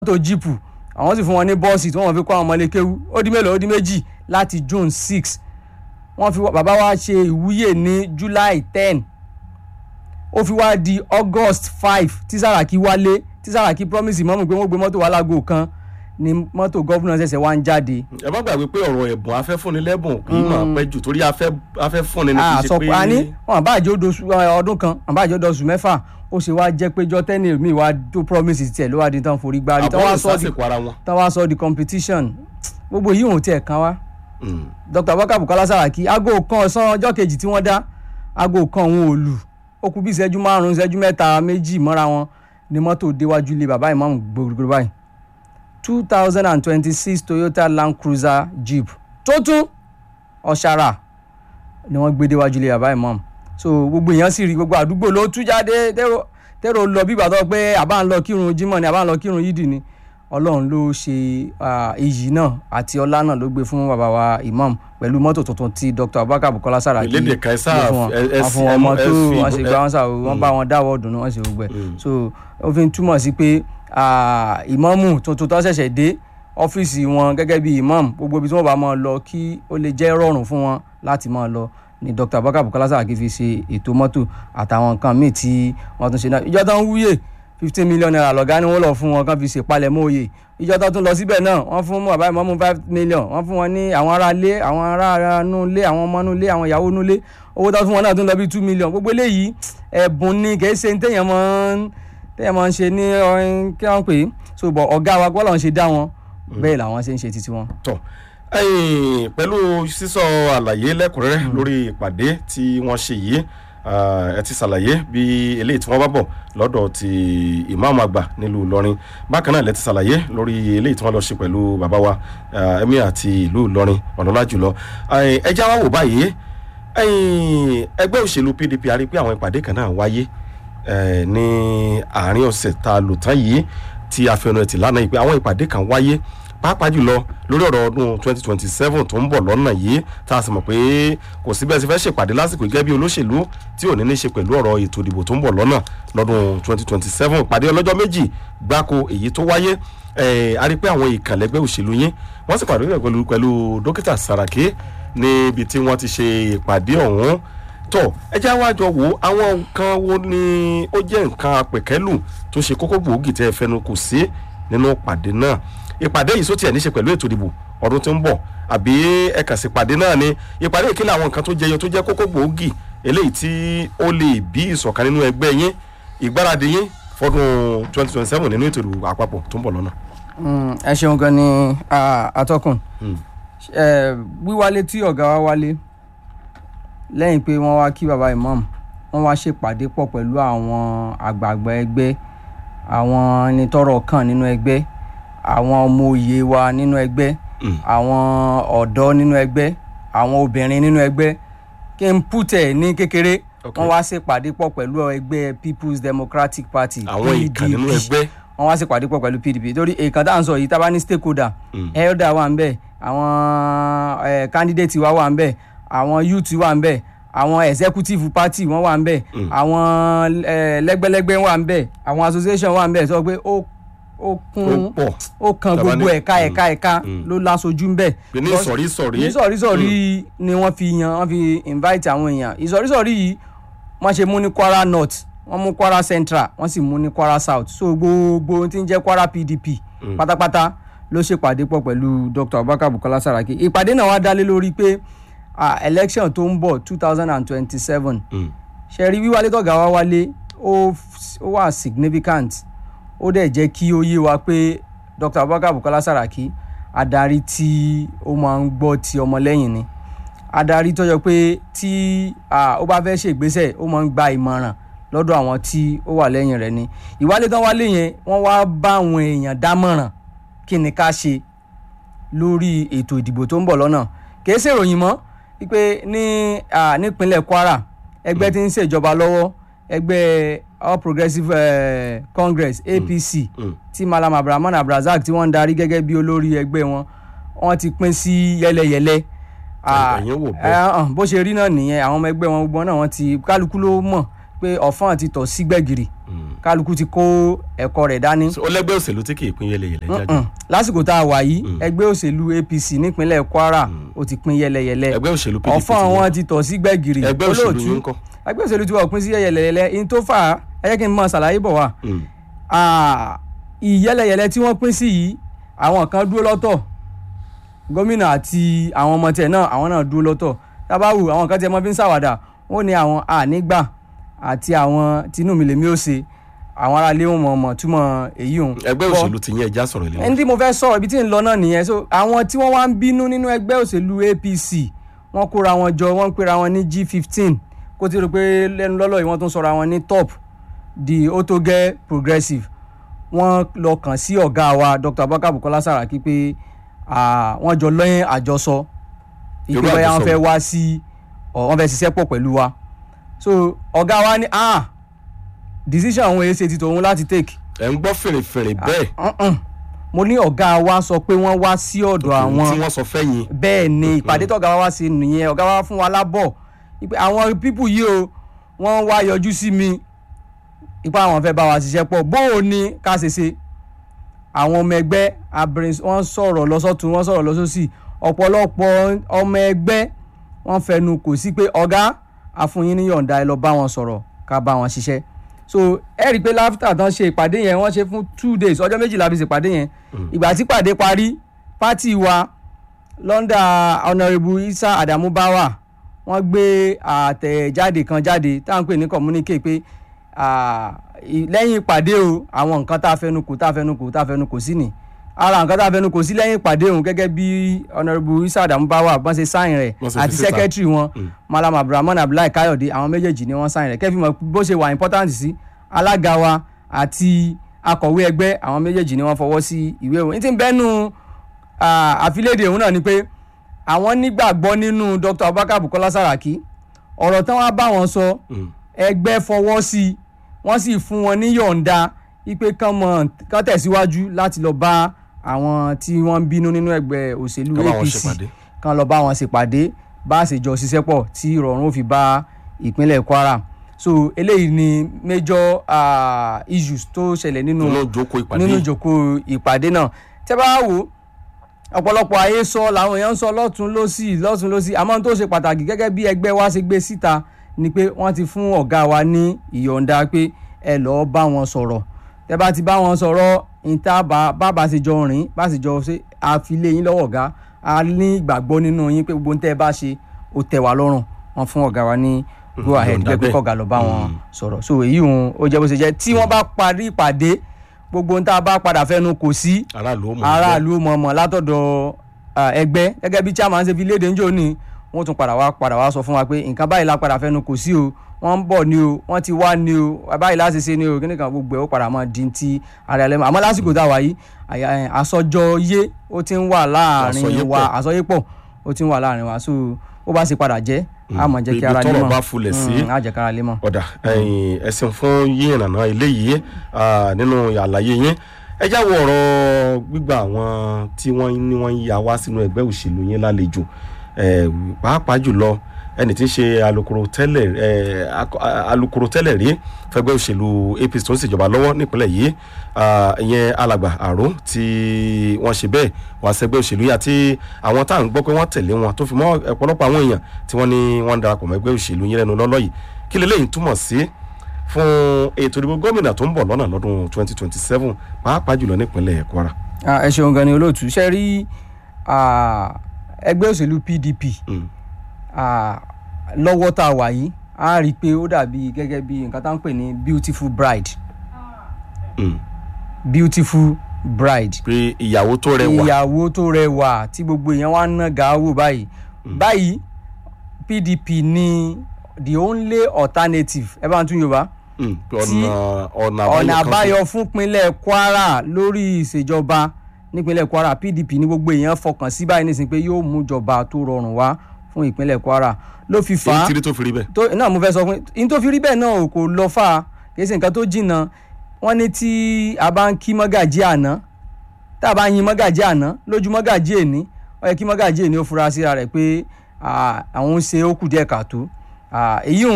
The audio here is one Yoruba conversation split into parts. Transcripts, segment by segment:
mọ́tò jíìpù àwọn sì fún wọn ní bọ́ọ̀sì tí wọ́n fi kó àwọn ọmọlé kéwú ó di mélòó ó di méjì láti June six wọ́n fi bàbá wa ṣe ìwúyè ní July ten ó fi wá di August five tí Sàràkí wálé tí Sàràkí promise mọ́mù pé wọ́n gbé mọ́tò wá lágò kan ni mọ́tò gọ́fúnà ṣẹ̀ṣẹ̀ wá ń jáde. ẹ má gbàgbé pé ọ̀rọ̀ ẹ̀bùn afẹ́ fúnni lẹ́bùn kì í máa pẹ́ jù torí afẹ́ afẹ́ fúnni ni kì í ṣe pé. àsọpọ̀ àní wọn àbájọ ọdún kan àbájọ ọdún mẹ́fà ó ṣe wá jẹ́ pé jọ́tẹ́nì mi wá tó promise tiẹ̀ ló wá di tán forí gbárí tán wá sọ di àbọ̀ ìsásìkò ara wọn. tán wá sọ di competition gbogbo yìí ò tiẹ̀ kan wá. Mm. Dr. Abubakar Bukola Saraki aago kan ọ̀sán ọjọ́ kejì tí wọ́n dá aago kan òun ò lù ó kù bí ìṣẹ́jú márùn-ún ìṣẹ́jú mẹ́ta méjì mọ́ra wọn ni mọ́tò déwájú ilé bàbá ìmáàmù gbogbo báyìí two thousand and twenty-six Toyota Land Cruiser Jeep tó tún ọ̀ṣàrà ni wọ́n gbé déwájú ilé bàbá ìmáàmù so gbogbo èèyàn sì rí gbogbo àdúgbò ló tú jáde tẹ́rọ tẹ́rọ lọ bí ìbàdàn pé àbá ń lọ kírun jímọ̀ ni àbá ń lọ kírun yídì ni ọlọ́run ló ṣe ah, iyì náà àti ọlá náà ló gbé fún bàbá wa imam pẹ̀lú mọ́tò tuntun tí Dr. Abubakar Bukola Saraki Ìlédè Kaisar, gbé fún wọn ẹ- ẹ- wọ́n fún wọn mọ́tò ẹ- wọ́n ṣe gba wọn sà wọ́n bá wọn dáwọ́ dùnú wọ́n ṣe gbogbo ẹ̀ so ó fi ń túmọ̀ sí pé ah, ìmámù tuntun tó ṣẹ̀ṣẹ̀ dé ọ́fíìsì wọn gẹ́gẹ́ bí imam gbogbo ibi tí wọ́n bá máa lọ kí ó lè jẹ́ rọrùn fún wọn láti máa lọ ni Dr. Abubakar Bukola Saraki fi ṣe ètò mọ́tò àtàwọn nǹkan míì tí wọ́n tún ṣe náà ìjọ tó ń wúyè fifteen million naira lọ́gá ni wọ́n lọ fún wọn kán fi ṣèpalẹ̀mọ́ oyè ìjọ tó tún lọ síbẹ̀ náà wọ́n fún bàbá ìmọ̀mú five million wọ́n fún wọn ní àwọn ará ilé àwọn ará inú ilé àwọn ọmọ inú ilé àwọn ìyàwó inú ilé owó tó fún wọn náà tún lọ bí two million gbogbo eléyìí ẹ̀bùn ni kì í ṣe téèyàn máa ń téèyàn máa ń ṣe ní ọ̀hún kí wọ́n pè é so bọ̀ ọ̀gá wa gbọ́dọ̀ ń ṣe dá wọn bẹ́ẹ̀ làwọn ṣe ń ṣe títí wọn. tọ ẹ̀yin pẹ̀lú sísọ àlàyé lẹ́kùnrẹ́rẹ́ lórí ìpàdé tí wọ́n ṣe yìí ah, ẹ ti ṣàlàyé bí eléyìí tí wọ́n bá bọ̀ lọ́dọ̀ ti ìmáàmù àgbà nílùú Ìlọrin bákan náà lẹ ti ṣàlàyé lórí eléyìí tí wọ́n lọ ṣe pẹ̀lú bàbá wa ah, emir àti ìlú Ìlọrin ọ̀nàlá jùlọ Eh, ẹ já wa wò báyìí ẹ̀yin ẹgbẹ́ òṣèlú PDP a rí pé àwọn ìpàdé kan náà wáyé eh, ní àárín ọ̀sẹ̀ tá a lò tán yìí tí a fẹnu ẹ̀ tì lánàá yìí pé àwọn ìpàdé kan wáyé pàápàá jùlọ lórí ọ̀rọ̀ ọdún 2027 tó ń bọ̀ lọ́nà yìí tá a sì mọ̀ pé kò sí bẹ́ẹ̀ sì fẹ́ ṣèpàdé lásìkò gẹ́gẹ́ bí olóṣèlú tí ò ní ní ṣe pẹ̀lú ọ̀rọ̀ ètò ìdìbò tó ń bọ̀ lọ́nà lọ́dún 2027 ìpàdé ọlọ́jọ́ méjì gbáko èyí tó wáyé eh, a rí pé àwọn ìkànlẹ́gbẹ́ òṣèlú yín wọ́n sì pàdé pẹ̀lú pẹ̀lú dókítà Saraki níbi tí wọ́n ti ṣe ìpàdé ọ̀hún tọ ẹ jẹ́ wá jọ wò ó àwọn nǹkan wo ni ó jẹ́ nǹkan apẹ̀kẹ́lù tó ṣe kókó gbòógì tẹ́ ẹ fẹnu kò sí nínú ìpàdé náà ìpàdé yìí sótì ẹ̀ níṣe pẹ̀lú ètò ìdìbò ọdún tó ń bọ̀ àbí ẹ kàn sí ìpàdé náà ni ìpàdé ìkílẹ̀ àwọn nǹkan tó jẹyọ tó jẹ́ kókó gbòógì eléyìí tí ó lè bí ìṣọ̀kan nínú ẹgbẹ́ yín ìgbáradì yín fọdún 2027 nínú ètò ìdìbò àpapọ̀ tó ń bọ̀ lọ́nà. Mm, ẹ ṣeun gan ni ah, atọ́kùn Mm. Eh, wíwálé tí ọ̀gá wa wálé lẹ́yìn pé wọ́n wá kí baba imam wọ́n wá ṣèpàdé pọ̀ pẹ̀lú àwọn àgbààgbà ẹgbẹ́ àwọn ẹni tọ́rọ̀ kàn nínú ẹgbẹ́ àwọn ọmọ òye wa nínú ẹgbẹ́ Mm. àwọn ọ̀dọ́ nínú ẹgbẹ́ àwọn obìnrin nínú ẹgbẹ́ kí n pútẹ̀ ní kékeré Ok. wọ́n wá ṣèpàdé pọ̀ pẹ̀lú ẹgbẹ́ People's Democratic Party àwọn ìkàn nínú PDP ẹgbẹ́ wọ́n wá sí pàdé pọ̀ pẹ̀lú pdp torí èèkàn tá à ń sọ yìí tá a bá ní stakeholder Mm. elder wà ń bẹ̀ àwọn eh, candidate wa wà ń bẹ̀ àwọn youth wà ń bẹ̀ àwọn executive party wọ́n wà ń bẹ̀ Mm. àwọn eh, lẹ́gbẹ́lẹ́gbẹ́ wà ń bẹ̀ àwọn association wà ń bẹ̀ sọ pé ó ó ó kún pọ̀ ó kan Tàbá ní- gbogbo ẹ̀ka Mm. ẹ̀ka ẹ̀ka Mm. ló lásojú ń bẹ̀ pé ní ìsọ̀rí ìsọ̀rí ìsọ̀rísọ̀rí ni wọ́n fi yan wọ́n fi invite àwọn èèyàn ìsọ̀rísọ̀rí yìí wọ́n ṣe mú ní Kwara North wọ́n mú Kwara Central wọ́n sì mú ní Kwara South so gbogbo ohun tí ń jẹ́ Kwara PDP pátápátá ló ṣèpàdé pọ̀ pẹ̀lú Dr. Abubakar Bukola Saraki ìpàdé náà wá dálé lórí pé ah, election tó ń bọ̀ two thousand and twenty-seven Mm. ṣẹ̀rí wíwálé tọ̀gá wa wálé ó ó wà significant ó dẹ̀ jẹ́ kí ó yé wa pé Dr. Abubakar Bukola Saraki adarí tí ó máa ń gbọ́ ti ọmọlẹ́yìn ni adarí tó yẹ pé tí ah, ó bá fẹ́ ṣègbésẹ̀ ó máa ń gba ìmọ̀ràn lọ́dọ̀ àwọn tí ó wà lẹ́yìn rẹ̀ ni ìwálé tán wálé yẹn wọ́n wá bá àwọn èèyàn dámọ̀ràn kí ni ká ṣe lórí ètò ìdìbò tó ń bọ̀ lọ́nà kì í ṣèròyìn mọ́ wípé ní ah, nípínlẹ̀ Kwara ẹgbẹ́ tí ń ṣèjọba lọ́wọ́ ẹgbẹ́ All Progressives eh, Congress APC Mm. tí Malam Abrahman Abrazak tí wọ́n ń darí gẹ́gẹ́ bí olórí ẹgbẹ́ wọn wọ́n ti pín sí yẹ́lẹyẹ̀lẹ Ah, ẹ̀yin wò bẹ́ẹ̀. eh, hàn, bó ṣe rí náà nìyẹn àwọn ọmọ ẹgbẹ́ wọn gbogbo náà wọ́n ti kálukú ló mọ̀ pé ọ̀fọ́n ti tọ̀ sí gbẹ̀gìrì Mm. kálukú ti kó ẹ̀kọ́ rẹ̀ dání So, ó lẹ́gbẹ́ òṣèlú tí kì í pín yẹlẹyẹlẹ jáde Mm. lásìkò tá a wà yìí ẹgbẹ́ òṣèlú APC nípínlẹ̀ Kwara ó ti pín yẹlẹyẹlẹ ẹgbẹ́ òṣèlú PDP ọ̀fọ́n ti wọn ti tọ̀ sí gbẹ̀gìrì ẹgbẹ́ òṣèlú yín ń kọ́ ẹgbẹ́ òṣèlú tí wọ́n pín sí yẹlẹyẹlẹ in tó fà á ẹ jẹ́ kí n mọ ṣàlàyé bọ̀ wá Mm. Ah, ìyẹlẹyẹlẹ tí wọ́n pín sí yìí àwọn kan dúró lọ́tọ̀ gómìnà àti àwọn ọmọ tiẹ̀ náà àwọn náà dúró lọ́tọ̀ tábàwù àwọn kan tiẹ̀ mọ́ fi ń ṣàwàdà wọ́n ní àwọn ànígbà àti àwọn tinú mi lèmi ó ṣe àwọn aráalé wọn mọ̀ mọ̀ túmọ̀ èyí òun. ẹgbẹ́ Bọ́- òṣèlú ti yín ẹja sọ̀rọ̀ ilé ẹni tí mo fẹ́ sọ̀rọ̀ ibi tí ń lọ náà nìyẹn so àwọn tí wọ́n wá ń bínú nínú ẹgbẹ́ òṣèlú APC wọ́n kóra wọn jọ wọ́n ń pera wọn ní G15 kó tí ó rò pé lẹ́nu lọ́lọ́ yìí wọ́n tún sọra wọn ní top the otoge progressive wọ́n lọ kàn sí ọ̀gá wa Dr. Abubakar Bukola Saraki pé ah, wọ́n jọ lọ́yìn àjọsọ Irú ìpínlẹ̀ wọn àjọsọ fẹ́ wo? wá sí ọ̀ wọ́n fẹ́ ṣiṣẹ́ pọ̀ pẹ̀lú wa so ọ̀gá wa ní ah decision àwọn èsì ti tòun láti take ẹ̀ ń gbọ́ fèrèfèrè bẹ́ẹ̀ Mm-mm. mo ní ọ̀gá wa sọ pé wọ́n wá sí ọ̀dọ̀ tí àwọn wọ́n sọ fẹ́yìn bẹ́ẹ̀ ni ìpàdé tọ̀gá wa wá sí nìyẹn ọ̀gá wa fún wa lábọ̀ ìpè àwọn pípù yìí o wọ́n wá yọjú sí mi ipa àwọn fẹ́ bá wa ṣiṣẹ́ pọ̀ bó o ní ká ṣe ṣe àwọn ọmọ ẹgbẹ́ abirin wọ́n sọ̀rọ̀ lọ́sọ̀tún wọ́n sọ̀rọ̀ lọ́sọ̀sì ọ̀pọ̀lọpọ̀ ọmọ ẹgbẹ́ wọ́n fẹnu kò sí pé ọ̀gá àfúnyín ní yọ̀ǹda ẹ lọ bá wọn sọ̀rọ̀ ká bá wọn ṣiṣẹ́ so ẹ rí i pé láfítà tán ṣe ìpàdé yẹn wọ́n ṣe fún two days ọjọ́ méjìlá fi ṣèpàdé yẹn ìgbà tí ìpàdé parí pátì wa lọ́ndà honourable isa adamu bawa wọ́n gbé àtẹ̀jáde kan jáde tá à ń pè ní communique pé ah, i- lẹ́yìn ìpàdé o àwọn nǹkan tá a fẹnu kò tá a fẹnu kò tá a fẹnu kò sí ni ara nǹkan tá a fẹnu kò sí lẹ́yìn ìpàdé òun gẹ́gẹ́ bí honourable isa adamu bawa bọ́n ṣe sáyìn rẹ̀ Wọ́n ṣe fi àti síta. secretary wọn malam abdulrahman abdullahi kayode àwọn méjèèjì ni wọ́n sáyìn rẹ̀ kẹ́fì mọ̀ bó ṣe wà important sí alága wa àti akọ̀wé ẹgbẹ́ àwọn méjèèjì ni wọ́n fọwọ́ sí ìwé òun ní ti bẹ́nu àfilédè òun náà ni pé àwọn nígbàgbọ́ nínú dr abubakar bukola saraki ọ̀rọ̀ tán wá bá wọn sọ ẹgbẹ́ fọwọ́ sí i wọ́n sì fún wọn ní yọ̀ǹda ipe kán mọ̀ kán tẹ̀síwájú láti lọ bá àwọn tí wọ́n ń bínú nínú ẹgbẹ́ òṣèlú Kán bá wọn apc ṣèpàdé. kán lọ bá wọn ṣèpàdé bá a ṣe jọ ṣiṣẹ́ pọ̀ tí ìrọ̀rùn ó fi bá ìpínlẹ̀ kwara so eléyìí ni major uh, issues tó ṣẹlẹ̀ nínú nínú ìjókòó ìpàdé nínú yìí. ìjókòó ìpàdé náà tẹ́ bá wò ó ọ̀pọ̀lọpọ̀ ayé sọ làwọn èèyàn ń sọ lọ́tún lọ́sì lọ́tún lọ́sì àmọ́ ohun tó ṣe pàtàkì gẹ́gẹ́ bí ẹgbẹ́ wa ṣe gbé síta ni pé wọ́n ti fún ọ̀gá wa ní ìyọ̀ǹda pé ẹ lọ́ọ́ bá wọn sọ̀rọ̀ tẹ́ bá ti bá wọn sọ̀rọ̀ níta bàbá ṣe jọ rìn bá ṣe jọ ṣe àfilé yín lọ́wọ́ ọ̀gá a ní ìgbàgbọ́ nínú yín pé gbogbo ohun tẹ́ ẹ bá ṣe ó tẹ́ wa lọ́rùn wọ́n fún ọ̀gá wa ní go ahead yọ̀ǹda pé pé bẹ́ẹ̀. kọ̀gá lọ bá wọn sọ̀rọ̀ so èyí òun ó jẹ́ bó ṣe jẹ́ tí wọ́n bá parí ìpàdé gbogbo ohun tá a bá padà fẹnu kò sí aráàlú ó mọ̀ aráàlú mọ̀ọ́mọ̀ látọ̀dọ̀ ah, ẹgbẹ́ gẹ́gẹ́ bí chairman ṣe fi léde ńjọ́ ni wọ́n tún padà wá padà wá sọ fún wa pé nǹkan báyìí la padà fẹnu kò sí o wọ́n ń bọ̀ ni o wọ́n ti wá ni o báyìí láti ṣe ni o kíni kan gbogbo ẹ̀ ó padà máa di ti ara ẹlẹ́mọ̀ àmọ́ lásìkò tá a wà yìí àyà- ẹ̀, àsọjọ yé ó ti ń wà láàrin Àsọyépọ̀. wa àsọyépọ̀ ó ti ń wà láàrin wa so ó bá ṣe padà jẹ́ a máa jẹ́ kí ibi ara lé tọ́rọ̀ mọ̀ bá fulẹ̀ sí. Mm, á jẹ́ kára lé mọ̀. ọ̀dà ẹ̀yìn ẹ̀sìn fún yín ìrànà eléyìí ah, nínú àlàyé yín ẹ jáwọ́ ọ̀rọ̀ gbígba àwọn tí wọ́n ní wọ́n ń ya wá sínú ẹgbẹ́ òṣèlú yín lálejò eh, pàápàá jùlọ ẹni tí ń ṣe alukoro tẹ́lẹ̀ eh, ak- a- alukoro tẹ́lẹ̀ rí fẹ́gbẹ́ òṣèlú apc tó ń ṣèjọba lọ́wọ́ nípínlẹ̀ yìí ah, ìyẹn alàgbà àró tí wọ́n ṣe bẹ́ẹ̀ wá sẹ́gbẹ́ òṣèlú yìí àti àwọn tá à ń gbọ́ pé wọ́n tẹ̀lé wọn tó fi mọ́ ọ̀pọ̀lọpọ̀ àwọn èèyàn tí wọ́n ní wọ́n ń darapọ̀ mọ́ ẹgbẹ́ òṣèlú yín lẹ́nu lọ́lọ́ yìí kí leléyìí túmọ̀ sí fún ètò ìdìbò gómìnà tó ń bọ̀ lọ́nà lọ́dún 2027 pàápàá jùlọ nípínlẹ̀ kwara. Ah, ẹ ṣeun gan ni olóòtú ṣe rí ah, ẹgbẹ́ òṣèlú pdp Mm. ah, lọ́wọ́ tá a wà yìí a rí i pé ó dàbí gẹ́gẹ́ bí nǹkan tá à ń pè ní beautiful bride Mm. beautiful bride pé ìyàwó tó rẹwà ìyàwó tó rẹwà tí gbogbo èèyàn wá ń ná gàáwò báyìí báyìí pdp ní the only alternative ẹ bá ń tún yorùbá Mm. pé tí ọ̀nà ọ̀nà ọ̀nà àbáyọ kan àbáyọ fún pinlẹ̀ kwara lórí ìṣèjọba nípínlẹ̀ kwara pdp ní gbogbo èèyàn fọkàn sí báyìí nísìnyí pé yóò mú ìjọba tó rọrùn wá fún ìpínlẹ̀ kwara ló fi fà èyí á tí rí tó fi rí bẹ́ẹ̀. tó náà mo fẹ́ sọ fún yín tó fi rí bẹ́ẹ̀ náà kò lọ fà á kì í ṣe nǹkan tó jìnnà wọ́n ní tí a bá ń kí mọ́gàjí àná tá a bá yin mọ́gàjí àná lójú mọ́gàjí èní ó yẹ kí mọ́gàjí èní ó fura síra rẹ̀ pé ah, àwọn ń ṣe ó kù díẹ̀ káàtó Ah, èyí hùn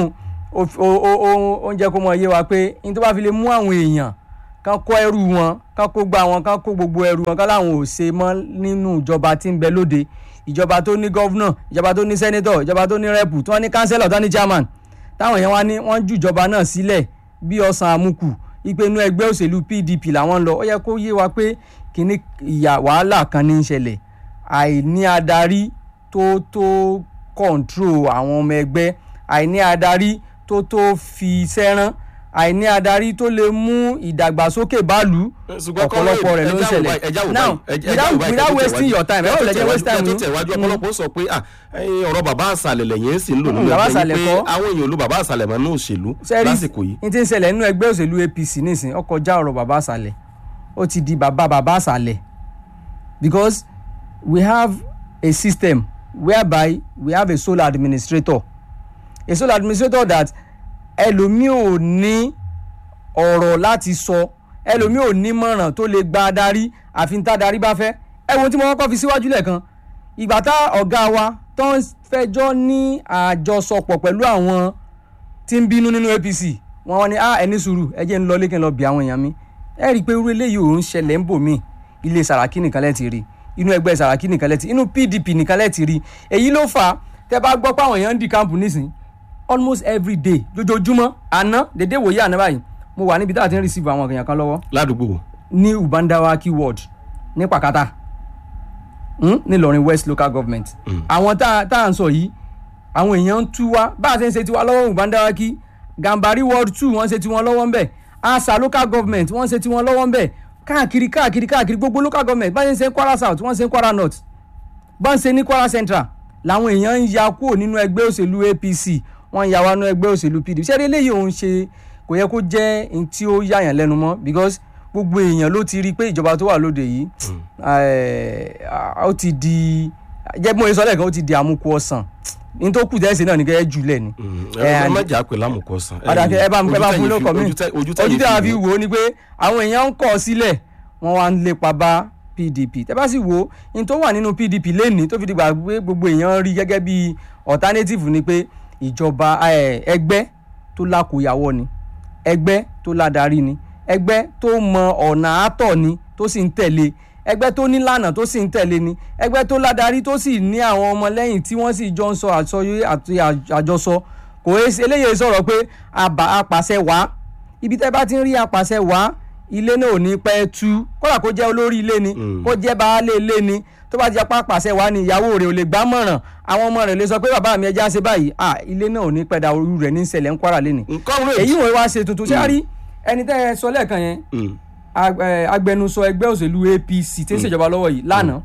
ó fi- ó ó ó- ó ń jẹ́ kó mọ iye wa pé ní tó bá fi lè mú àwọn èèyàn kán kó ẹrù wọn kán kó gba wọn kán kó gbogbo ẹrù wọn kán láwọn ò ṣe mọ́ nínú ìjọba tí ń bẹ lóde ìjọba tó ní gọ́vnà ìjọba tó ní sẹ́nẹ́tọ̀ ìjọba tó ní rẹ́pù tí wọ́n ní kánsẹ́lọ̀ tó ní chairman táwọn èèyàn wá ní wọ́n ju ìjọba náà sílẹ̀ bí ọ̀sán àmukù ipe inú ẹgbẹ́ òṣèlú PDP làwọn ń lọ ó yẹ kó yé wa pé kínní ìyà wàhálà kan ní í ṣẹlẹ̀ àìní adarí tó tó kọ̀ǹtró àwọn ọmọ ẹgbẹ́ àìní adarí tó tó fi sẹ́rán àìní adarí tó lè mú ìdàgbàsókè báàlú ọ̀pọ̀lọpọ̀ rẹ̀ ló ń ṣẹlẹ̀ now without without wasting your time ẹ ò lè jẹ́ waste time tó yín. tẹ̀wájú ọ̀pọ̀lọpọ̀ sọ pé ah, ẹ̀yin ọ̀rọ̀ bàbá àṣàlẹ̀ lẹ́yìn sì ń lò nínú bàbá ẹgbẹ́ àṣàlẹ̀ yìí pé kọ́. àwọn èèyàn ló bàbá àṣàlẹ̀ mọ́ ní òṣèlú sẹ́rí lásìkò yìí. ní ti ń ṣẹlẹ̀ nínú ẹgbẹ́ òṣèlú APC nísìn ó kọjá ọ̀rọ̀ bàbá àṣàlẹ̀ ó ti di bàbá bàbá àṣàlẹ̀ because we have a system whereby we have a sole administrator a sole administrator that ẹlòmíì ò ní ọ̀rọ̀ láti sọ ẹlòmíì ò ní mọ̀ràn tó lè gba adarí àfi tá adarí bá fẹ́ ẹ wo tí mo kọ́kọ́ fi síwájú lẹ́ẹ̀kan ìgbà tá ọ̀gá wa tó ń fẹjọ́ ní àjọsọpọ̀ pẹ̀lú àwọn tí ń bínú nínú APC wọn wá ní ah ẹni sùúrù ẹ jẹ́ ń lọ lékè lọ bí àwọn èèyàn mi ẹ rí i pé irú eléyìí ò ń ṣẹlẹ̀ ń bò mí ilé Sàràkí nìkan lẹ́ ti rí inú ẹgbẹ́ Sàràkí nìkan lẹ́ ti inú PDP nìkan lẹ́ ti rí èyí ló fà á tẹ́ bá gbọ́ pé àwọn èèyàn ń di káàmpù nísìn almost every day lójoojúmọ́ àná dédé wòye àná báyìí mo wà níbi tá a ti ń receive àwọn èèyàn kan lọ́wọ́ ládùúgbò ní ubandawa keyword ní pàkátà hmm? nílọrin west local government àwọn tá a- tá à ń sọ yìí àwọn èèyàn ń tú wá bá a ṣe ń ṣe tiwa lọ́wọ́ ubandawa kí gambari ward two wọ́n ṣe tiwọn lọ́wọ́ ń bẹ̀ asa local government wọ́n ṣe tiwọn lọ́wọ́ ń bẹ̀ káàkiri káàkiri káàkiri gbogbo local government bá a ṣe ń ṣe kwara south wọ́n ṣe ń kwara north bá ń ṣe ní kwara central làwọn èèyàn ń ya kúrò nínú ẹgbẹ́ òṣèlú apc wọ́n ń ya wá nínú ẹgbẹ́ òṣèlú pdp ṣé eléyìí òun ṣe kò yẹ kó jẹ́ ohun tí ó yàyàn lẹ́nu mọ́ because gbogbo èèyàn ló ti rí i pé ìjọba tó wà lóde yìí eh, ó ti di jẹ́ bí mo ṣe sọ lẹ́ẹ̀kan ó ti di àmukù ọ̀sán ní tó kù tẹ́sí náà ní kẹ́ ẹ́ jùlẹ̀ ni ẹ má jà pé lámùkọ sàn. ọ̀dàkẹ́ ẹ bá ẹ bá fún lóko mi ojú tẹ ojú tẹ wá fi wò ó ni pé àwọn èèyàn ń kọ̀ sílẹ̀ wọ́n wá ń lépa bá PDP tẹ́ bá sì wò ó ní tó wà nínú PDP lẹ́nìí tó fi dìgbà pé gbogbo èèyàn rí gẹ́gẹ́ bí alternative ni pé ìjọba eh, ẹgbẹ́ tó lákòyàwó ni ẹgbẹ́ tó ládàrí ni ẹgbẹ́ tó mọ ọ̀nà àtọ̀ ni tó sì ń tẹ̀lé ẹgbẹ́ tó nílànà tó sì ń tẹ̀lé ni ẹgbẹ́ tó ládàrí tó sì ní àwọn ọmọlẹ́yìn tí wọ́n sì jọ ń sọ àsọyé àti àjọsọ kò é ṣe- eléyìí sọ̀rọ̀ pé àbá apàṣẹ wá ibi tẹ́ bá ti ń rí apàṣẹ wá ilé náà ò ní pẹ́ tú kódà kó jẹ́ olórí ilé ni kó jẹ́ baálé ilé ni tó bá ti apá apàṣẹ wá ni ìyàwó rẹ̀ ò lè gbá mọ̀ràn àwọn ọmọ rẹ̀ lè sọ pé bàbá mi ẹja ṣe báyìí à ilé náà ò ní pẹ́ da orú rẹ̀ ní ṣẹlẹ̀ ń kwara lẹ́ni nǹkan rẹ̀ èyí wọ́n wá ṣe tuntun ṣé a rí ẹni tẹ́ ẹ sọ lẹ́ẹ̀kan yẹn ag- eh, agbẹnusọ ẹgbẹ́ òṣèlú APC tí ń ṣèjọba lọ́wọ́ yìí lánàá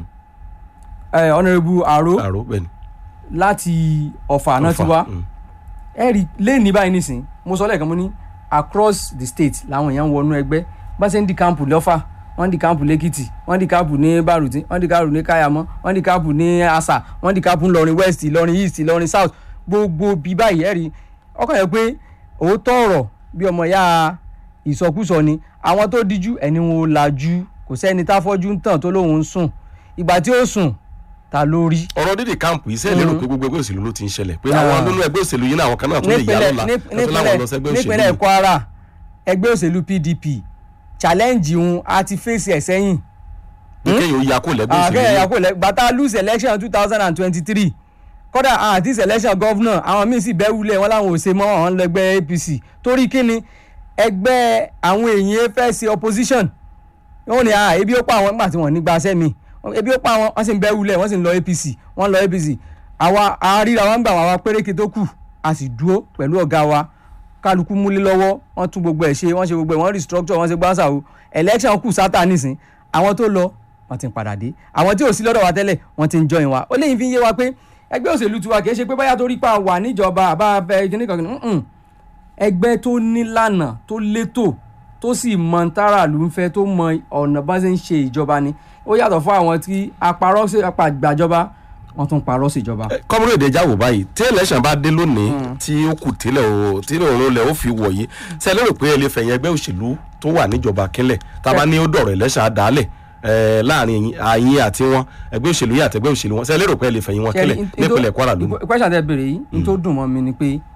eh, honourable aro àrò bẹ́ẹ̀ ni. láti ọ̀fà náà ti Ọ̀fà, wá mm. ẹ rí lẹ́ẹ̀ní báyìí nísìn mo sọ lẹ́ẹ̀kan mo ní across the state làwọn èèyàn ń wọnú ẹgbẹ́ bá ṣe ń di káàmpù lọ́fà wọ́n di káàmpù lẹ́kìtì wọ́n di káàmpù ní bàrùtí wọ́n di káàmpù ní káyàmọ́ wọ́n di káàmpù ní asa wọ́n di káàmpù ńlọrin west ìlọrin east ìlọrin south gbogbo bí báyìí ẹ rí ọkàn yẹn pé òótọ́ ọ̀rọ̀ bí ọmọ ya ìsọkúsọ ni àwọn tó díjú ẹni wọn ò lajú kò sẹ́ni táfọ́jú ń tàn tó lóun ń sùn ìgbà tí ó sùn ta ló rí ọ̀rọ̀ dídì káàmpù yìí sẹ́yìn lérò pé gbogbo ẹgbẹ́ òṣèlú ló ti ń ṣẹlẹ̀ pé àwọn nínú ẹgbẹ́ òṣèlú yìí náà àwọn kan náà tún lè yá nípínlẹ̀ lọ́la níp- tó láwọn lọ sẹ́gbẹ́ òṣèlú nípínlẹ̀ yìí. Kwara ẹgbẹ́ òṣèlú PDP challenge òun a ti fèsì ẹ̀ sẹ́yìn pé kéèyàn ó ya kó lẹ́gbẹ́ òṣèlú àkẹ́yẹ̀ yìí. yàgò lẹ́ gbàtà lose election two thousand and twenty-three kódà àti selection governor àwọn míì sì bẹ́ẹ̀ wulẹ̀ wọn làwọn ò ṣe mọ́ àwọn lẹ́gbẹ́ APC torí kíni ẹgbẹ́ àwọn èèyàn fẹ́ ṣe opposition wọn ni ah ebi ó pa àwọn nígbà tí wọn ní gbaṣẹ́ mi ebi ó pa àwọn wọn sì ń bẹ́ẹ̀ wulẹ̀ wọ́n sì ń lọ APC wọ́n lọ APC àwa àríra wọn gbà wọn àwa péréke tó kù a sì dúró pẹ̀lú ọ̀gá wa kálukú múlé lọ́wọ́ wọ́n tún gbogbo ẹ̀ ṣe wọ́n ṣe gbogbo ẹ̀ wọ́n restructure wọ́n ṣe gbáǹsà o election kù sátà nísìn àwọn tó lọ wọ́n ti ń padà dé àwọn tí ò sí lọ́dọ̀ wa tẹ́lẹ̀ wọ́n ti ń join wa ó léyìn fi ń yé wa pé ẹgbẹ́ òṣèlú tiwa kì í ṣe pé báyà torí pa wà níjọba àbá abẹ kíní kan kìíní ẹgbẹ́ tó nílànà tó létò tó sì mọ táràlú ń fẹ́ tó mọ ọ̀nà bá ṣe ń ṣe ìjọba ni ó yàtọ̀ fún àwọn tí apàrọ̀ sí apàgbàjọba wọ́n tún parọ́ sí ìjọba. kọ́múrò èdè jáwó báyìí tí election bá dé lónìí tí ó kù tílẹ̀ o tílẹ̀ òun lẹ̀ ó fi wọ̀ yìí ṣe lérò pé ẹ lè fẹ̀yìn ẹgbẹ́ òṣèlú tó wà níjọba kínlẹ̀ tá a bá ní ó dọ̀rọ̀ election àdálẹ̀ eh, láàrin àyín àti wọn ẹgbẹ́ òṣèlú yìí àti ẹgbẹ́ òṣèlú wọn ṣe lérò pé ẹ lè fẹ̀yìn wọn kínlẹ̀ nípínlẹ̀ Kwara lónìí. question tẹ béèrè yìí ní tó dùn mọ́ mi ni pé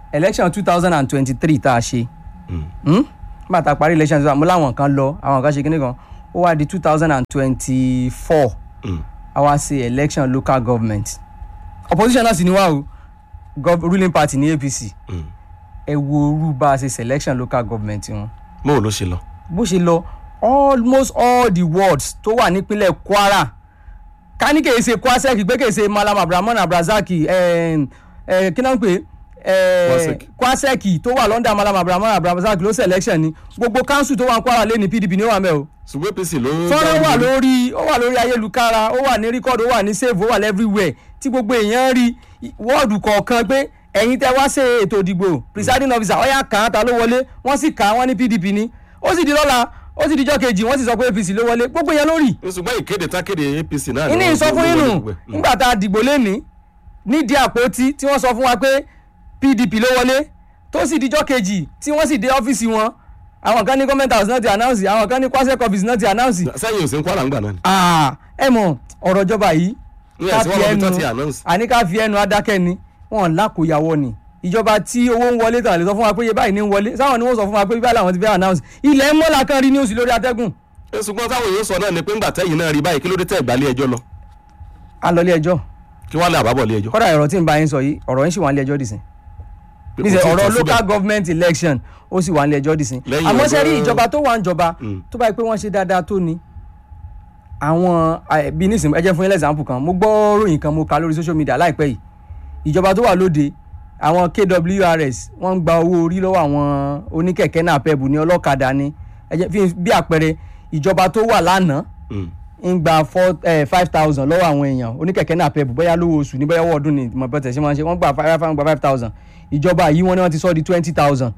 election two thousand and twenty-three tá a ṣe Mm. Hmm? nígbà tá a parí election mo láwọn kan lọ àwọn kan ṣe kíní kan ó wá di two thousand and twenty-four Mm. a wá ṣe election local government opposition náà sì ni wá o gov ruling party ní apc Mm. ẹ wo orú bá a ṣe selection local government wọn bóun ló ṣe lọ. bó ṣe lọ almost all the wards tó wà nípínlẹ̀ kwara ká ní kèé ṣe kwasek pé kèé ṣe malam abdulrahman abdulrasaki eh, eh, kí náà ń pè é Kwasek. kwasek tó wà london malam abdulrahman abdulrasaki ló selection ni gbogbo council tó wà ní kwara lé ní pdp ní ó wà mẹ́ o ṣùgbọ́n apc ló. fọ́nrán wà jáwé lórí ó wà lórí ayélujára ó wà ní record ó wà ní save ó wà everywhere tí gbogbo èèyàn rí wọ́ọ̀dù kọ̀ọ̀kan pé ẹ̀yin tẹ́ wá ṣe ètò ìdìbò presiding officer ọ̀yà kàn án ta ló wọlé wọ́n sì kà á wọ́n ní pdp ni ó sì di lọ́la ó sì dijọ́ kejì wọ́n sì sọ pé apc ló wọlé gbogbo yẹn lórí ṣùgbọ́n ìkéde tákéde apc náà. ìní wọ́n- ìsọ fún wọ́n yín wọlé nù gbogbo ẹ̀. Mm. nígbà tá a dìbò lẹ́ni nídìí àpótí tí wọ́n sọ fún wa pé pdp ló wọlé tó sì dijọ́ kejì tí wọ́n sì dé ọ́fíìsì wọn àwọn kan ní comment house náà ti announce àwọn kan ní kwasec office náà ti announce sẹ́yìn ò sí ń kwara ń gbà náà ni. Ah, ẹ mọ̀ ọ̀rọ̀ ìjọba yìí ní ká ẹ̀sìn fi wọn lọ́bi tó ẹnu ti announce. àní ká fi ẹnu adákẹ́ ni wọn lákòyàwó ni ìjọba tí owó ń wọlé tàn lè sọ fún wa pé iye báyìí ní ń wọlé sáwọn ni wọ́n sọ fún wa pé báyìí làwọn ti fẹ́ announce ilẹ̀ mọ́lá kan rí news lórí atẹ́gùn ẹ ṣùgbọ́n táwọn èèyàn sọ náà ni pé ńgbà tẹ́yìn náà rí báyìí kí ló dé tẹ́ ìgbàlẹ̀ ẹjọ́ lọ a lọ ilé ẹjọ́ kí wọ́n lé àbábọ̀ lé ẹjọ́. kọ́dà ọ̀rọ̀ tí ń bá yín sọ yìí ọ̀rọ̀ yín sì wà ní ilé ẹjọ́ dìsín Pé kò níṣẹ́ tí ì ọ̀rọ̀ tán síbẹ̀. local government election ó sì wà ní ilé ẹjọ́ dìsín Lẹ́yìn àmọ́ ṣe rí ọjọ́- ìjọba tó wà ń jọba Mm. tó bá yẹ pé wọ́n ṣe dáadáa tó ni àwọn eh, bí nísìnyí ẹ jẹ́ fún yín lẹ́sàmpù kan mo gbọ́ ròyìn kan mo kà lórí social media láìpẹ́ yìí ìjọba tó wà lóde àwọn kwrs wọ́n ń gba owó orí lọ́wọ́ àwọn oníkẹ̀kẹ́ náà pẹ́bù ní ọlọ́kadà ni ẹ jẹ́ fi bí àpẹẹrẹ ìjọba tó wà lánàá Mm. ń gba four five thousand lọ́wọ́ àwọn èèyàn oníkẹ̀kẹ́ náà pẹ́bù bóyá lówó oṣù ní bóyá owó ọdún ni mo bẹ̀tẹ̀ ṣe máa ń ṣe wọ́n gba five gba five thousand ìjọba yìí wọ́n ní wọ́n ti sọ di twenty thousand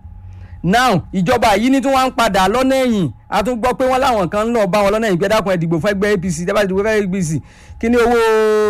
now ìjọba yìí ní tí wọ́n ń padà lọ́nà ẹ̀yìn a tún gbọ́ pé wọ́n láwọn kan ń lọ bá wọn lọ́nà ẹ̀yìn pé dákun ẹ̀ dìgbò fún ẹgbẹ́ apc tẹ́ bá ti dìgbò fún ẹgbẹ́ apc kí ni owó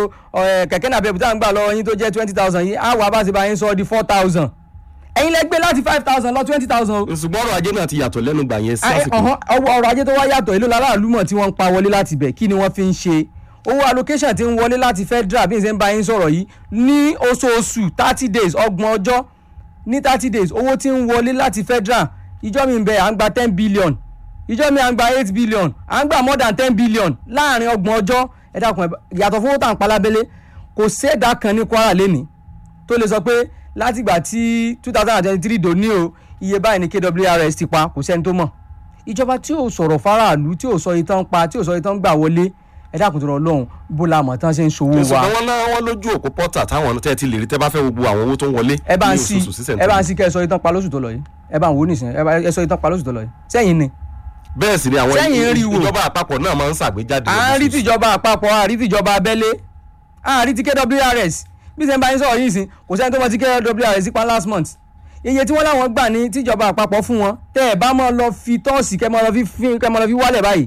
ẹ̀, kẹ̀kẹ́ náà pẹ́bù tá à ń gbà lọ́wọ́ yín tó jẹ́ twenty thousand yìí á wà bá ṣe bá yín sọ di four thousand ẹ̀yin lẹ gbé láti five thousand lọ twenty thousand o ṣùgbọ́n ọrọ̀ ajé náà ti yàtọ̀ lẹ́nu gbà yẹn sí Ah, eh, àsìkò. ọ̀hán, ọwọ́ ọrọ̀ ajé tó wá yàtọ̀ èlò láràlú mọ̀ tí wọ́n ń pa wọlé láti bẹ̀ kí ni wọ́n fi ń ṣe owó allocation tí ń wọlé láti federal bí n ṣe ń bá yín sọ̀rọ̀ yìí ní oṣooṣù thirty days ọgbọ̀n ọjọ́ ní thirty days owó tí ń wọlé láti federal ìjọ mi ń bẹ à ń gba ten billion ìjọ mi à ń gba eight billion à ń gba more than ten billion láàrin ọgbọ̀n ọjọ́ ẹ dákun ẹ bá- yàtọ̀ fún owó tá à ń pa lábẹ́lé kò sẹ́ẹ̀dá kan ní kwara lẹ́nìí tó lè sọ pé látìgbà tí two thousand and twenty three dòní o iye báyìí ní kwrs ti pa kò sẹ́ni tó mọ̀ ìjọba tí ò sọ̀rọ̀ faraàlú tí ò sọ iye tán pa tí ò sọ iye tán gbà wọlé ẹ dákun tó rọ lọ́hùn bó la mọ̀ tán ṣe ń ṣòwò wa ṣùgbọ́n wọn náà wọ́n lójú òpó pọ́tà táwọn tẹ́ ti lè rí tẹ́ bá fẹ́ gbogbo àwọn owó tó ń wọlé ẹ bá ń ní sí oṣooṣù sísẹ̀ ẹ bá ń sí kẹ́ ẹ sọ iye tán pa lóṣù tó lọ yìí ẹ bá ń wò ó nìsín ẹ bá ẹ sọ iye tán pa lóṣù tó lọ yìí sẹ́yìn ni bẹ́ẹ̀ sì ni àwọn Sẹ́yìn ń rí wò. ìjọba àpapọ̀ náà máa ń ṣàgbéjáde à ń rí lóṣooṣù. tìjọba àpapọ̀ à ń rí tìjọba abẹ́lé à ń rí ti kwrs bí sẹ́yìn bá yín sọ̀rọ̀ yìí sí kò sẹ́ni tó mọ ti kwrs pa last month iye tí wọ́n láwọn gbà ní tìjọba àpapọ̀ fún wọn tẹ́ ẹ bá mọ́ lọ fi tọ́ọ̀sì kẹ́ mọ́ lọ fi fi- kẹ́ mọ́ lọ fi wálẹ̀ báyìí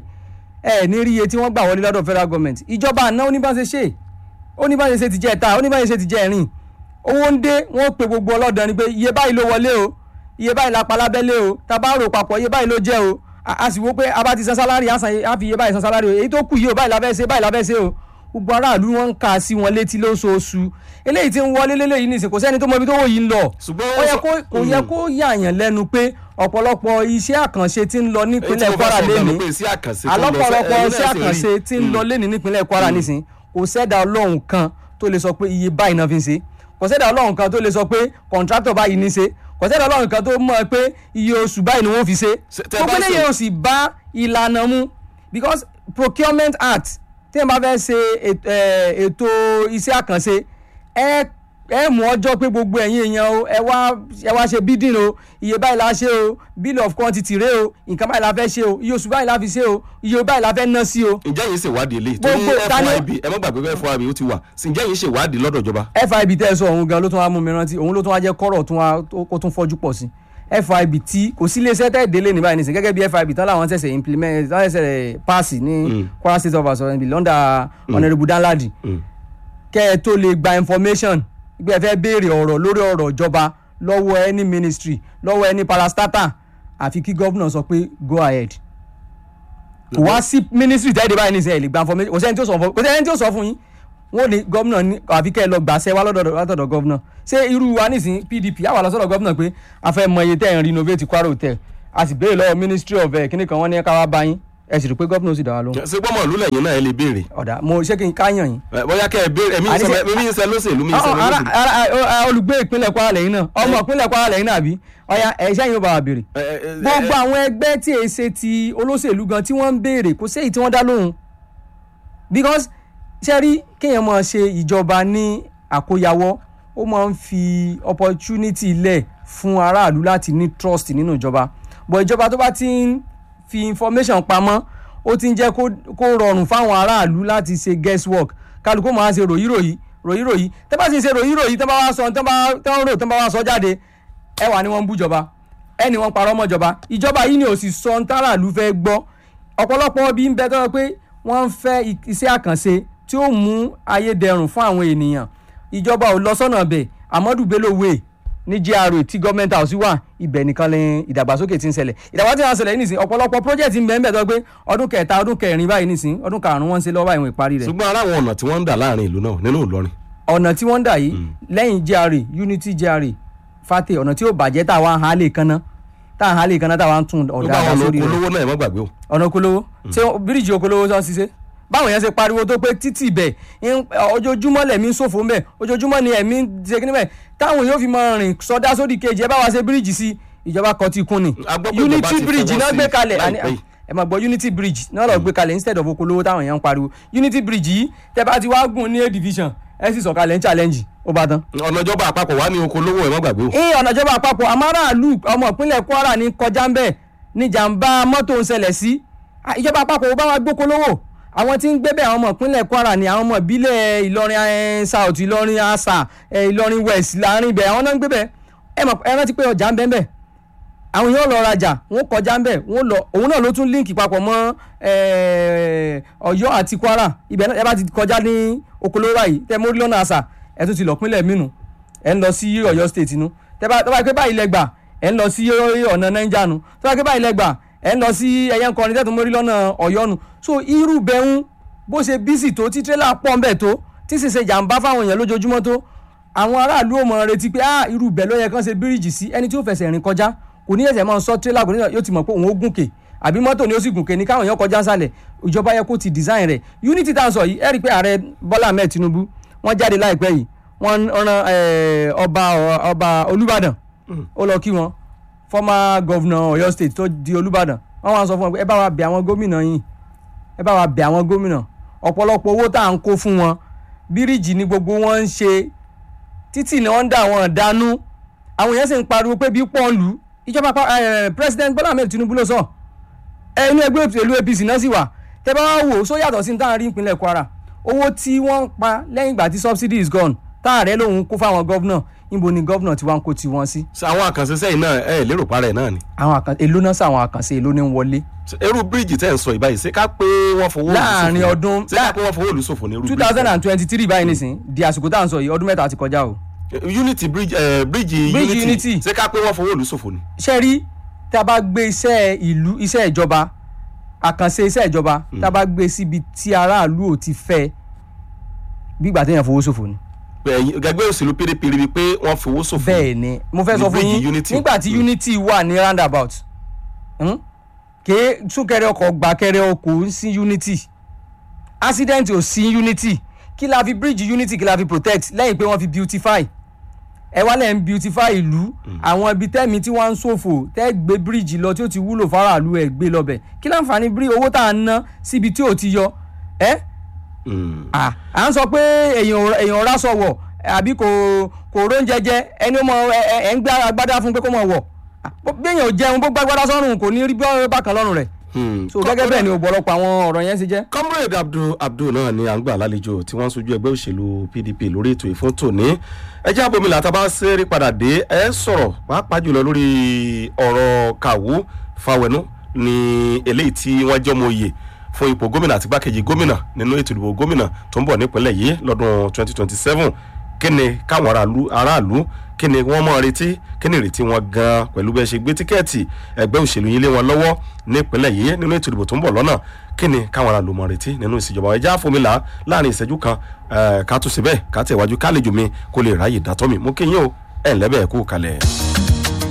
ẹ ní rí iye tí wọ́n gbà wọlé lọ́dọ̀ federal government ìjọba àná oníbàṣẹ ṣe oníbàṣẹ ṣe ti jẹ́ ẹ̀ta oníbàṣẹ ṣe ti jẹ́ ẹ̀rìn owó ń dé wọ́n pe gbogbo ọlọ́dàn ni pé iye báyìí ló wọlé o iye báyìí la pa lábẹ́lé o tá a bá rò papọ̀ iye báyìí ló jẹ́ o a a sì wo pé a bá ti san sálárì á san á fi iye báyìí san sálárì o èyí tó kù yìí o báyìí la fẹ́ ṣe báyìí la fẹ́ ṣe o gbogbo aráàlú wọn ń kà sí wọn létí lóṣooṣù eléyìí tí ń wọlé léléyìí nìsín kò sẹ́ni tó mọ ibi tó wò yìí ń lọ ṣùgbọ́n ó yẹ kó kò yẹ kó yààyàn lẹ́nu pé ọ̀pọ̀lọpọ̀ iṣẹ́ àkànṣe tí ń lọ nípínlẹ̀ Kwara lẹ́nu alọ́pọ̀lọpọ̀ iṣẹ́ àkànṣe tí ń lọ lẹ́nu nípínlẹ̀ Kwara nísìn kò sẹ́dá ọlọ́run kan tó lè sọ pé iye báyìí náà fi ń ṣe kò sẹ́dá ọlọ́run kan tó lè sọ pé kọ̀ǹtrátọ̀ báyìí ní ṣe kò sẹ́dá ọlọ́run kan tó mọ̀ pé iye oṣù báyìí ni wọ́n fi ṣe Ṣe- tẹ́ bá gbogbo ṣe- eléyìí ò sì bá ìlànà mu because procurement act tí wọ́n bá fẹ́ ṣe èt- eh, ètò iṣẹ́ àkànṣe ẹ ẹ mú ọjọ́ pé gbogbo ẹ̀yin èèyàn o ẹ wá ẹ wá ṣe bidding o iye báyìí la ṣe o bill of quantity rẹ o nǹkan báyìí la fẹ́ ṣe o iye oṣù báyìí la fi ṣe o iye báyìí la fẹ́ ná sí o ǹjẹ́ yìí ṣèwádìí eléyìí torí Gbogbo- ta ni- FYB ẹ má gbàgbé pé FYB ó ti wà sí ǹjẹ́ yìí ṣèwádìí lọ́dọ̀ ìjọba. fib tẹ́ ẹ sọ òun gan ló tún wá mú mi rántí òun ló tún wá jẹ́ kọ́rọ̀ tún wá kó tún fọ́jú pọ̀ sí fib tí kò sí iléeṣẹ́ tẹ́ délé ní báyìí nísìnyí gẹ́gẹ́ bí fib tán láwọn ṣẹ̀ṣẹ̀ implement tán ṣẹ̀ṣẹ̀ pass ní Kwara State of Assembly lọ́ndà Honourable Danladi Mm. kẹ́ ẹ tó lè gba information gbé ẹ fẹ́ béèrè ọ̀rọ̀ lórí ọ̀rọ̀ ìjọba lọ́wọ́ any ministry lọ́wọ́ any parastatal àfi kí gómìnà sọ pé go ahead kò wá sí ministry tẹ́lẹ̀ báyìí nísìnyí ẹ̀ lè gba information kò sẹ́ni tí ó sọ fún kò sẹ́ni tí ó sọ fún yín wọn ò ní gómìnà ní àfi kẹ́ ẹ lọ gbàṣẹ wá lọ́dọ̀ látọ̀dọ̀ gómìnà ṣé irú wa nísìn pdp àwa lọ sọ́dọ̀ gómìnà pé a fẹ́ mọ iye tẹ́ ẹ̀ ń renovate kwara hotel a sì béèrè lọ́wọ́ ministry of eh, kíní kan wọ́n ní ká wá bá yín ẹ sì rí i pé gómìnà ó sì dá wa lóhùn ṣé gbọ́mọ̀ ìlú lẹ́yìn náà ẹ lè béèrè ọ̀dà mo ṣé kí n káyàn yín Ẹ, bóyá kẹ́ ẹ béèrè ẹ̀mí Àní ṣe- mi ń ṣe lóṣèlú mi ń ṣe Ọ- ara- lóṣèlú. ara- ara- olùgbé ìpínlẹ̀ kwara lẹ́yìn náà ọmọ ìpínlẹ̀ kwara lẹ́yìn náà àbí ọ̀ya ẹ̀ṣẹ́ yìí ó bá wa béèrè Ẹ, ẹ, ẹ, gbogbo àwọn ẹgbẹ́ tí èyí ṣe ti olóṣèlú gan tí wọ́n ń béèrè kò séyìí tí wọ́n dá lóhùn because ṣe rí kéèyàn máa ṣe ìjọba ní àkóyawọ́ ó máa ń fi opportunity lẹ̀ fún aráàlú láti ní trust nínú ìjọba but ìjọba tó bá ti ń fi information pamọ́ ó ti ń jẹ́ kó kó rọrùn fáwọn aráàlú láti ṣe guesswork kálukú máa ṣe ròyìnròyìn ròyìnròyìn tẹ́ bá sì ń ṣe ròyìnròyìn tẹ́ bá wá sọ tẹ́ bá tẹ́ ń rò tẹ́ bá wá sọ jáde ẹ wà ní wọ́n ń bú ìjọba ẹni wọ́n parọ́ mọ́ ìjọba ìjọba yìí ni ò sì sọ ń táràlú fẹ́ gbọ́ ọ̀pọ̀lọpọ̀ bí ń bẹ tọ́ pé wọ́n ń fẹ́ i- iṣẹ́ àkànṣe tí ó mú ayé dẹrùn fún àwọn ènìyàn ìjọba ò lọ sọ́nà bẹ̀ Amadu Bello Way ní GRA tí gọ́ọ̀mẹ́ntì house wà ibẹ̀ nìkan lè ìdàgbàsókè ti ń ṣẹlẹ̀ ìdàgbàsókè ti ń ṣẹlẹ̀ nísìn ọ̀pọ̀lọpọ̀ project ń bẹ ń bẹ tọ́ pé ọdún kẹta ọdún kẹrin báyìí nísìn ọdún karùn-ún wọ́n ń ṣe lọ́wọ́ báyìí wọ́n ìparí rẹ̀ ṣùgbọ́n ara àwọn ọ̀nà tí wọ́n ń dà láàrin ìlú náà nínú Ìlọrin ọ̀nà tí wọ́n ń dà yìí lẹ́yìn GRA Unity GRA Fate ọ̀nà tí ó bàjẹ́ tá a wá ń halẹ̀ kanná tá a ń halẹ̀ kanná tá a wá ń tún gbogbo ọ̀dà àwọn sórí olóko rẹ̀ olówó náà ẹ má gbàgbé o ọ̀nà okolowo ṣé bíríìjì okolowo sọ ṣiṣẹ́ báwọn yẹn ṣe pariwo tó pé títì bẹ̀ ń- ojoojúmọ́ lẹ̀mí ń ṣòfò ń bẹ̀ ojoojúmọ́ ni ẹ̀mí ń ṣe kíní bẹ̀ táwọn yóò fi máa rìn sọdá sódì kejì ẹ bá wa ṣe bíríìjì sí ìjọba kan ti kún ni A gbọ́ pé ìjọba unity ti bridge fọwọ́ náà sí gbé kalẹ̀ àní- láìpẹ́ yìí. ẹ máa gbọ́ unity bridge náà lọ gbé kalẹ̀ instead of okolowo táwọn yẹn ń pariwo unity bridge yìí tẹ bá ti wá gùn ní a division ẹ sì sọ̀kalẹ̀ ń challenge ó bá tán ọ̀nà ìjọba àpapọ̀ wà ní oko olówó ẹ má gbàgbé o ní ọ̀nà ìjọba àpapọ̀ amáráàlú ọmọ ìpínlẹ̀ Kwara ní kọjá ń bẹ̀ ní jàǹbá mọ́tò ń ṣẹlẹ̀ sí Ah, ìjọba àpapọ̀ ò bá wa gbóko lówó àwọn tí ń gbé bẹ̀ àwọn ọmọ ìpínlẹ̀ Kwara ní àwọn ọmọ ìbílẹ̀ Ìlọrin eh, South Ìlọrin asa eh, Ìlọrin West láàrin ibẹ̀ àwọn náà ń gbé bẹ̀ ẹ mọ̀ ẹ rántí pé ọjà ń bẹ ń bẹ̀ àwọn yóò lọ rajà wọn kọjá ń bẹ̀ wọn lọ òun náà ló tún líǹkì papọ̀ mọ́ eh, Ọ̀yọ́ àti Kwara ibẹ̀ náà ẹ bá ti kọjá ní okòlówó báyìí tẹ mórí lọ́nà àṣà ẹ tún ti lọ pínlẹ̀ mínú ẹ ń lọ sí Ọ̀yọ́ state nu tẹ bá tẹ bá pé báyìí lẹgbà ẹ ń lọ sí ọ̀nà Niger nu tẹ bá pé báyìí lẹgbà ẹ ń lọ sí ẹyẹ ń kọrin tẹtùn mórí lọ́nà Ọ̀yọ́ nu so irú bẹ̀hún bó ṣe bísì tó tí tírélà pọ̀ ń bẹ̀ tó tí sì ṣe jàǹbá fáwọn èèyàn lójoojúmọ́ tó àwọn aráàlú ò mọ̀ retí pé ah irú bẹ̀ ló yẹ kán ṣe bíríìjì sí ẹni tí ó fẹsẹ̀ rìn kọjá kò ní ẹsẹ̀ máa sọ tírélà kò ní yóò ti mọ̀ pé òun ó gùnkè àbí mọ́tò ni ó sì gùnkè ní káwọn èèyàn kọjá sálẹ̀ ìjọba yẹ kó ti design rẹ̀ unity tá à ń sọ yìí ẹ rí i pé ààrẹ Bọ́lá Ahmed Tinubu wọ́n jáde láìpẹ́ yìí wọ́n ran eh, ọba ọba Olúbàdàn ó lọ kí wọn former governor Ọ̀yọ́ state tó di Olúbàdàn wọ́n wá sọ fún wọn pé ẹ bá wa bẹ̀ àwọn gómìnà yìí ẹ bá wa bẹ̀ àwọn gómìnà ọ̀pọ̀lọpọ̀ owó tá à ń kó fún wọn bíríìjì ni gbogbo wọn ń ṣe títì ni wọ́n ń dà wọ́n dánú àwọn èèyàn sì ń pariwo pé bí pọ́ǹlù ìjọba pa- eh, president Bọ́lá Ahmed Tinubu ló sọ ẹ inú ẹgbẹ́ òṣèlú APC náà sì wà tẹ bá wá wò ó só yàtọ̀ sí ní táwọn rí ìpínlẹ̀ Kwara owó tí wọ́n ń pa lẹ́yìn ìgbà tí subsidy is gone táàrẹ lòun kó fáwọn gọ́vnà níbo ni gọ́vnà tí wọ́n ń kó tiwọn sí. ṣe àwọn àkànṣe sẹ́yìn náà ẹ lérò parẹ́ náà ni àwọn àkàn èló náà sàwọn àkànṣe èló ní ń wọlé. Ṣé irú bíríìjì tẹ́ ń sọ ìbáyìí ṣé ká pé wọ́n fowó olùsòfò Láàrin ni? ọdún- ṣé ká pé wọ́n fowó olùsòfò ní irú two bíríìjì thousand and twenty three báyìí nìsín di àsìkò tá à ń sọ yìí ọdún mẹ́ta ti kọjá o. unity bridge eh, bíríìjì Bíríìjì unity Unity. ṣé ká pé wọ́n fowó olùsòfò ni. ṣe rí tá a bá gbé iṣẹ́ ìlú iṣẹ́ ìjọba àkànṣe iṣẹ́ ìjọba tá a bá gbé síbi tí aráàlú ò ti fẹ́ bí ìgbà téèyàn fowó ṣòfò ni. Ẹ̀yin- gẹ́gẹ́ òṣèlú pdp rí i pé wọ́n fowó ṣòfò. bẹ́ẹ̀ ni mo fẹ́ Ní sọ fún bíríìjì yín Unity. nígbà tí Mm. unity wà ní roundabout hmm? ké súnkẹrẹ ọkọ̀ gbàkẹrẹ ọkọ̀ ń sí unity accident ò sí unity kí la fi bridge unity kí la fi protect lẹ́yìn pé wọ́n fi beautify ẹ wá lẹ́ ń beautify ìlú àwọn ibi tẹ́mi tí wọ́n ń ṣòfò tẹ́ gbé bíríìjì lọ tí ó ti wúlò fáráàlú ẹ̀ gbé lọ́bẹ̀ kí láǹfààní bí owó tá à ń ná síbi tí ò ti yọ ẹ́ Mm. à à ń sọ pé èèyàn ò- èèyàn ọ̀rá sọ wọ̀ àbí kò kò róúnjẹ jẹ ẹni ó mọ ẹ ẹ- ẹ ń gbé agbádá fún pé kó mọ wọ̀ À, bó- bí èèyàn ò jẹun bó gbàgbádá sọ́run kò ní rí bí ọ̀rẹ́ bákan lọ́rùn rẹ̀ Hmm. so gẹ́gẹ́ bẹ́ẹ̀ ni ọ̀pọ̀lọpọ̀ àwọn ọ̀rọ̀ yẹn ṣe jẹ́. comrade abdul abdul náà ni à ń gbà lálejò tí wọ́n ń sojú ẹgbẹ́ òṣèlú pdp lórí ètò ìfún tòní ẹjẹ́ abomila tá a bá ṣeré padà dé ẹ sọ̀rọ̀ pàápàá jùlọ lórí ọ̀rọ̀ kàwú fáwẹnú ní eléyìí tí wọ́n jẹ́ ọmọ òye fún ipò gómìnà àti gbákejì gómìnà nínú ètò ìdìbò gómìnà tó ń bọ̀ nípínlẹ̀ yìí lọ́dún 2027 kí ni káwọn aráàlú aráàlú kí ni wọ́n mọ̀ retí kí ni ìrètí wọn gan pẹ̀lú bẹ́ẹ̀ ṣe gbé tíkẹ́ẹ̀tì ẹgbẹ́ òṣèlú yín lé wọn lọ́wọ́ nípínlẹ̀ yìí nínú ètò ìdìbò tó ń bọ̀ lọ́nà kí ni káwọn aráàlú mọ̀ retí nínú ìṣèjọba ẹja fomila láàrin ìṣẹ́jú kan ká tún síbẹ̀ ká tẹ̀wájú kálejò mi kó lè ráyè dátọ́ mi mú kí yín o ẹ̀ ńlẹ́bẹ̀ẹ́ kú kalẹ̀.